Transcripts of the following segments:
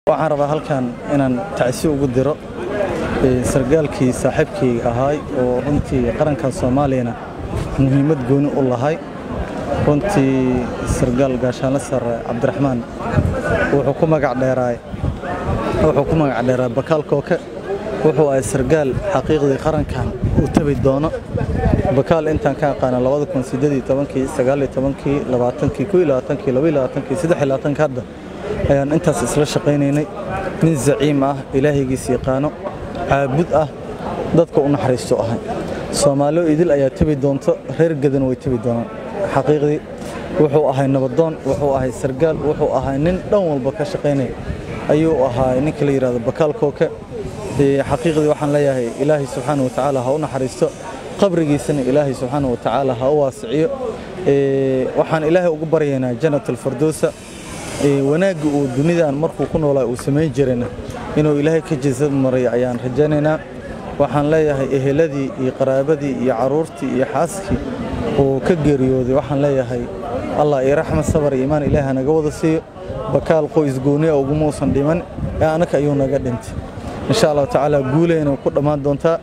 waxaan rabaa halkan inaan tacsi ugu diro sargaalkii saaxiibkayga ahaay oo runtii qarankan soomaaliyana muhiimad gooni u lahay runtii sargaal gaashaanle sare cabdiraxmaan wuxuu ku magac dheeraay wuxuu ku magac dheeraa bakaal kooke wuxuu ahay sargaal xaqiiqdii qarankan uu tabi doono bakaal intaan ka aqaana hadda ayaan intaas isla shaqaynaynay nin zaciim ah ilaahaygiis yaqaano caabud ah dadka u naxariisto ahay soomaaliyo idil ayaa tebi doonto reer gadan way tebi doonaan xaqiiqdii wuxuu ahay nabadoon wuxuu ahay sargaal wuxuu ahay nin dhan walba ka shaqaynaya ayuu ahaa ninka la yidhahdo bakaal kooke xaqiiqdii waxaan leeyahay ilaahay subxaana watacaala ha u naxariisto qabrigiisana ilaahay subxaana watacaala ha u waasiciyo waxaan ilaahay ugu baryaynaa janat alfardoosa wanaagga uu dunidan markuu ku noolaa uu samayn jirayna inuu ilaahay ka jisa maray ayaan rajaynaynaa waxaan leeyahay eheladii iyo qaraabadii iyo carruurtii iyo xaaskii uu ka geeriyooday waxaan leeyahay allah iyo raxmad sabar iyo imaan ilaahi hanaga wada siiyo bakaal qoys gooniya uguma uusan dhiman ee annaka ayuu naga dhintay insha allahu tacaala guuleyna ku dhammaan doontaa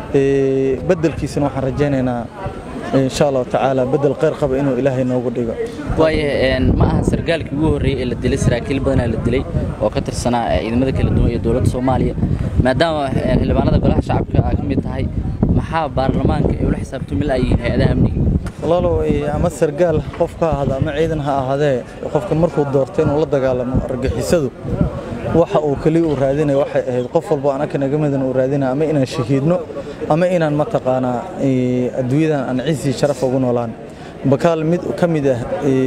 beddelkiisana waxaan rajaynaynaa insha allahu tacaala bedel khayr qaba inuu ilaahay noogu dhigo waayo ma aha sargaalkii ugu horreeyey ee la dilay saraakiil badanaa la dilay oo ka tirsanaa ciidamada kala duwan iyo dowladda soomaaliya maadaama xildhibaanada golaha shacabka aa ka mid tahay maxaa baarlamaanka ay ula xisaabtami la'yihiin hay-adaha amniga walaalow ama sargaal qof ka ahaada ama ciidan ha ahaadee qofka markuu doortay inuu la dagaalamo argixisadu waxa uu keliya uu raadinaya waxay ahayd qof walbo anaka naga midan uu raadinaya ama inaan shahiidno ama inaan mataqaanaa adduunyadan aan ciisii sharaf ugu noolaan bakaal mid ka mid ah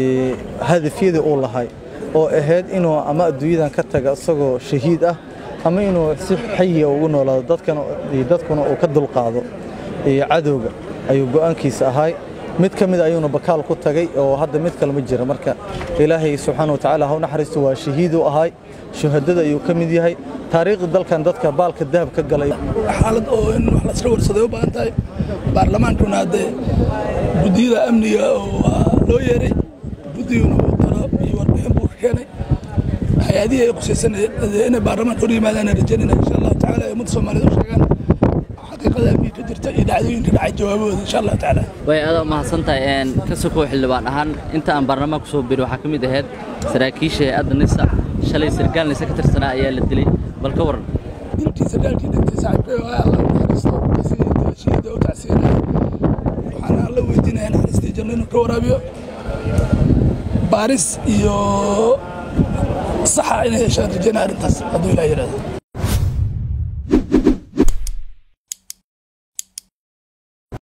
hadafyadii uu lahay oo ahayd inuu ama adduunyadan ka taga isagoo shahiid ah ama inuu si xayiga ugu noolaado dadkuna uu ka dulqaado cadowga ayuu go'aankiisa ahay mid ka mid ayuuna bakaal ku tagay oo hadda mid kale ma jira marka ilaahay subxaana watacaala ha u naxariisto waa shahiiduu ahay shuhadada ayuu ka mid yahay taariikhda dalkan dadka baalka dahab ka galay xaalad oo in wax lasla warsaday u baahan tahay baarlamaankuna haddee guddiyada amniga waa loo yeeray guddiguna uu talo iyo warbixin buu ka keenay hay-adihii ay qusaysan inay baarlamaanka hor yimaadaan rajaynayna insha allahu tacaala ay ummadda soomaaliyed u sheegaan xaqiiqada amniga ka jirta iyo dhacdooyinka dhacay jawaabahooda insha allahu tacaala way adaa mahadsan tahay ka sokow xildhibaan ahaan inta aan baarlamaanka soo biri waxaa ka mid ahayd saraakiisha hay-adda nisa shalay sargaal nisa ka tirsanaa ayaa la dilay bal ka waran dilkii sargaalkii dhintay saaxiibkay oo allah naxariisto kasii shiida u tacsiinaya waxaan alla weydiinaya naxariistii janno inuu ka waraabiyo baaris iyo saxa inay heshaan rajaynaya arrintaas hadduu ilaah yidhahdo